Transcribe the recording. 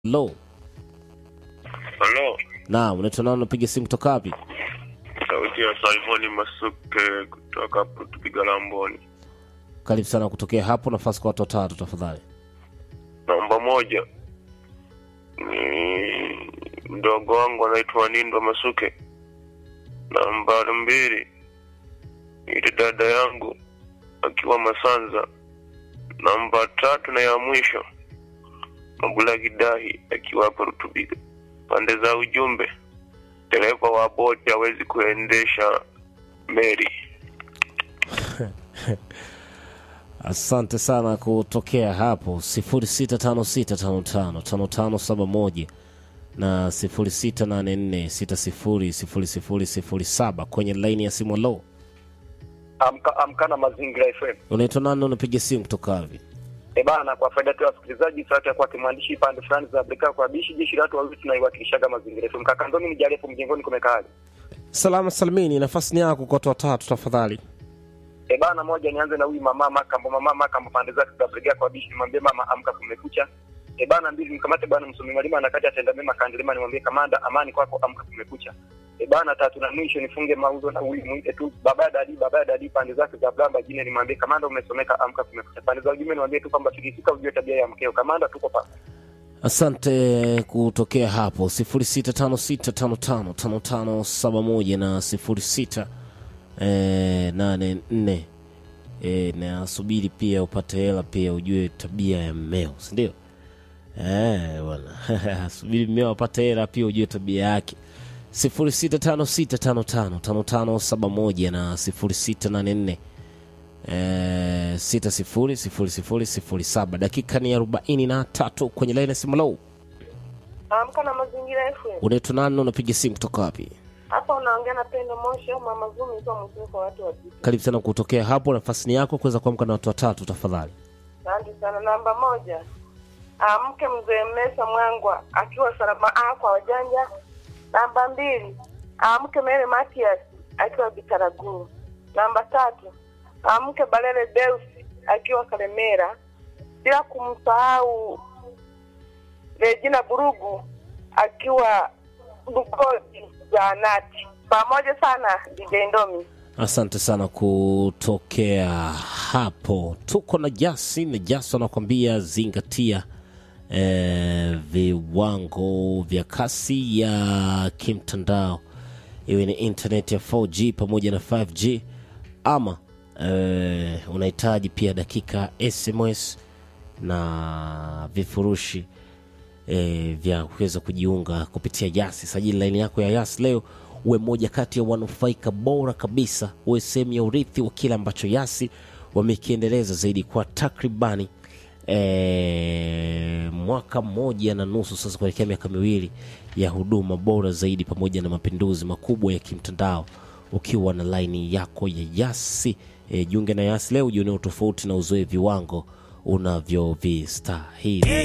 Lo, Halo, naam, unaitwa nani? Unapiga simu kutoka wapi? sauti ya Salmoni Masuke kutoka hapo tupiga Lamboni. Karibu sana kutokea hapo, nafasi kwa watu watatu tafadhali. Namba moja ni mdogo wangu anaitwa Nindo Masuke. Namba mbili ni dada yangu akiwa Masanza. Namba tatu na ya mwisho Mabula Kidahi akiwa hapo Rutubiga. Pande za ujumbe, dereva wa boti hawezi kuendesha meli. Asante sana kutokea hapo 0656555571 na 0684600007 kwenye laini ya simu. Lo, Amka, amkana Mazingira FM. unaitwa nani? Unapiga simu kutoka wapi? E bana, kwa faida tu ya wasikilizaji, sauti ya kwake mwandishi pande fulani za Afrika kwa bishi jeshi la watu wawili tunaiwakilishaga Mazingira FM. Kaka Ndoni mjali hapo mjengoni kumekaaje? Salama salimini, nafasi ni yako kwa watu watatu tafadhali. E bana, moja nianze na huyu mama Makambo, mama Makambo pande zake za Afrika kwa bishi, nimwambie mama amka, kumekucha. E bana, mbili mkamate bwana msomi malima anakati atenda mema kandelema, nimwambie kamanda amani kwako, amka, kumekucha. E bana, tatu na mwisho nifunge mauzo na huyu mwite tu baba ya dadi, baba ya dadi pande zake za Blamba jine, nimwambie kamanda umesomeka, amka, kumekucha. Pande za ujumbe nimwambie tu kwamba tukifika ujue tabia ya mkeo. Kamanda, tuko pa Asante kutokea hapo 0656555571 na 06 eh, 84 eh, nasubiri pia upate hela pia ujue tabia ya mmeo sindio? Eh, bwana subiri mmeo apate hela pia ujue tabia yake 0656555571 na 0684 Eh, sita sifuri sifuri sifuri sifuri saba dakika ni arobaini na tatu kwenye laini ya simu lau Amka na mazingira FM. unaitwa nani na unapiga simu kutoka wapi Hapa unaongea na Pendo Moshi au Mama Zumi ikiwa mzuri kwa watu wa jiji. karibu sana kutokea hapo nafasi ni yako kuweza kuamka na watu watatu tafadhali Asante sana. Namba moja, amke mzee Mesa Mwangwa akiwa salama A kwa wajanja. Namba mbili, amke Mary Matias akiwa Bitaraguru. Namba tatu, amke Balele Deus akiwa Kalemera, bila kumsahau Regina Burugu akiwa Bugoji Zaanati. Pamoja sana DJ Ndomi. asante sana kutokea hapo tuko na jasi na jasi anakuambia zingatia eh, viwango vya kasi ya kimtandao iwe ni internet ya 4g pamoja na 5g ama eh, unahitaji pia dakika sms na vifurushi e, vya kuweza kujiunga kupitia yasi sajili laini yako ya yasi leo uwe moja kati ya wanufaika bora kabisa uwe sehemu ya urithi wa kile ambacho yasi wamekiendeleza zaidi kwa takribani e, mwaka mmoja na nusu sasa kuelekea miaka miwili ya huduma bora zaidi pamoja na mapinduzi makubwa ya kimtandao ukiwa na laini yako ya yasi e, jiunge na yasi leo ujionea tofauti na uzoe viwango unavyovistahili